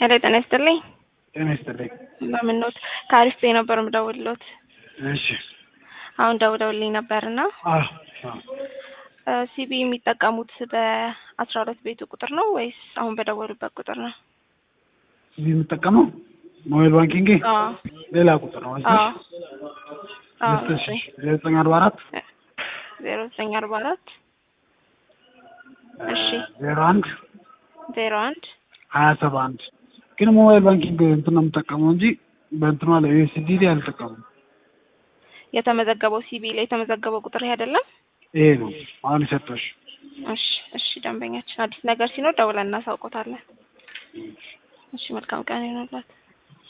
ሄሎ ጤና ይስጥልኝ። ጤና ይስጥልኝ። እንደምን ኖት? ከአሪፍ ቤ ነበር የምደውልሎት። እሺ አሁን ደውለውልኝ ነበርና አዎ አዎ ሲቢ የሚጠቀሙት በአስራ ሁለት ቤቱ ቁጥር ነው ወይስ አሁን በደወሉበት ቁጥር ነው? እዚህ የምጠቀመው ሞባይል ባንኪንግ አዎ ሌላ ቁጥር ነው አዎ አዎ ልስጥሽ ዘጠኝ አርባ አራት ዜሮ ዘጠኝ አርባ አራት እሺ ዜሮ አንድ ዜሮ አንድ ሀያ ሰባ አንድ ግን ሞባይል ባንኪንግ እንትን ነው የምጠቀመው እንጂ በእንትኗ ላይ ዩኤስዲዲ አልጠቀሙም። የተመዘገበው ሲቢ ላይ የተመዘገበው ቁጥር ይሄ አይደለም? ይሄ ነው አሁን የሰጠሽ። እሺ እሺ ደንበኛችን አዲስ ነገር ሲኖር ደውለን እናሳውቆታለን። እሺ መልካም ቀን ይሆንላት።